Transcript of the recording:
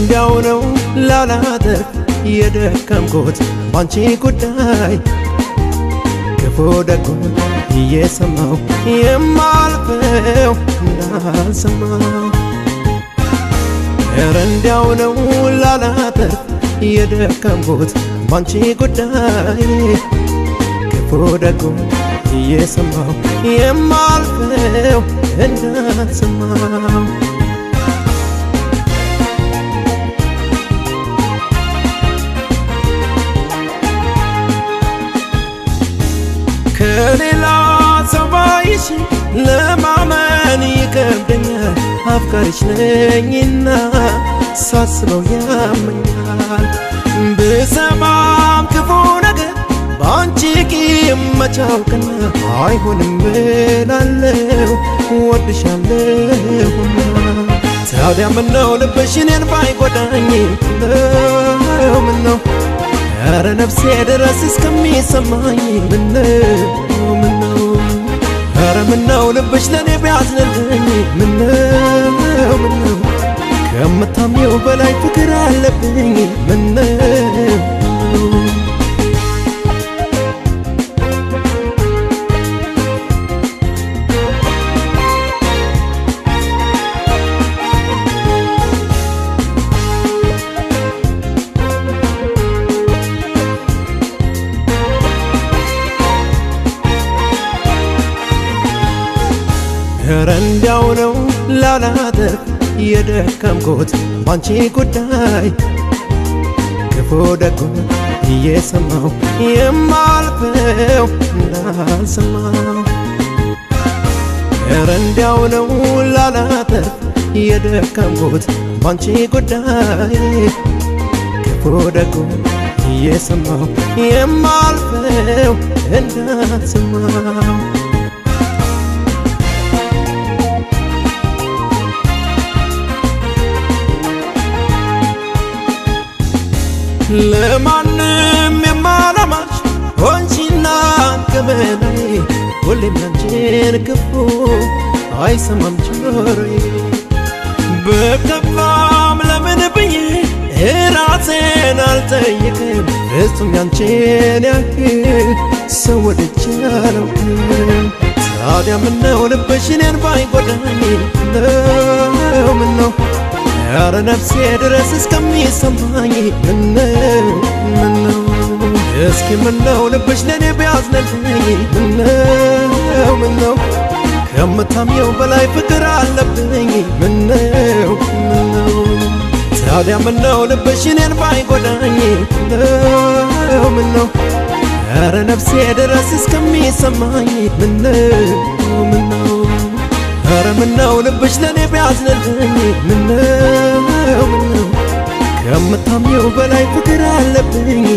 እንዲያው ነው ላላተርፍ የደከምኩት ባንቺ ጉዳይ ክፉ ደጉን እየሰማው የማልፈው እንዳልሰማው ኧረ እንዲያው ነው ላላተርፍ የደከምኩት ባንቺ ጉዳይ ክፉ ደጉን እየሰማው የማልፈው እንዳልሰማው ከሌላ ሰው ባይሽ ለማመን ይከብደኛል። አፍቃሪሽ ነኝና ሳስበው ያመኛል። ብሰማም ክፉ ነገር በአንቺ ቂም መቻውቅና አይሆንም እላለሁ ወድሻለሁና ታዲያ ምነው ልብሽ እኔን ባይጎዳኝ ነው ምነው ኧረ ነፍሴ ድረስ እስከሚሰማኝ ምነው ምነው ኧረ ምነው ልብሽ ለእኔ ቢያዝንልኝ ምነው ምነው ከምታምኘው በላይ ፍቅር አለብኝ ምነው ኧረ እንዲያው ነው ላላተርፍ የደከምኩት ባንቺ ጉዳይ ክፉ ደጉን እየሰማው የማልፈው እንዳልሰማው ኧረ እንዲያው ነው ላላተርፍ የደከምኩት ባንቺ ጉዳይ ክፉ ደጉን እየሰማው የማልፈው እንዳልሰማው ለማንም የማላማች ሆንቺና ገመናዬ ሁሌም ያንቺን ክፉ አይሰማም ጆሮዬ በከፋም ለምን ብዬ ራሴን አልጠይቅም ፍጹም ያንቺን ያህል ሰው ወድጄ አላውቅም ታዲያ ምነው ልብሽ እኔን ባይጎዳኝ ነው ምነው ኧረ ነፍሴ ድረስ እስከሚሰማኝ ምነው ምነው እስኪ ምነው ልብሽ ለእኔ ቢያዝንልኝ ምነው ምነው ከምታምኘው በላይ ፍቅር አለብኝ ምነው ምነው ታዲያ ምነው ልብሽ እኔን ባይጎዳኝ ምነው ምነው ኧረ ነፍሴ ድረስ እስከሚሰማኝ ምነው ምነው ኧረ ምነው ልብሽ ለእኔ ቢያዝንልኝ ምነው ምነው ከምታምኘው በላይ ፍቅር አለብኝ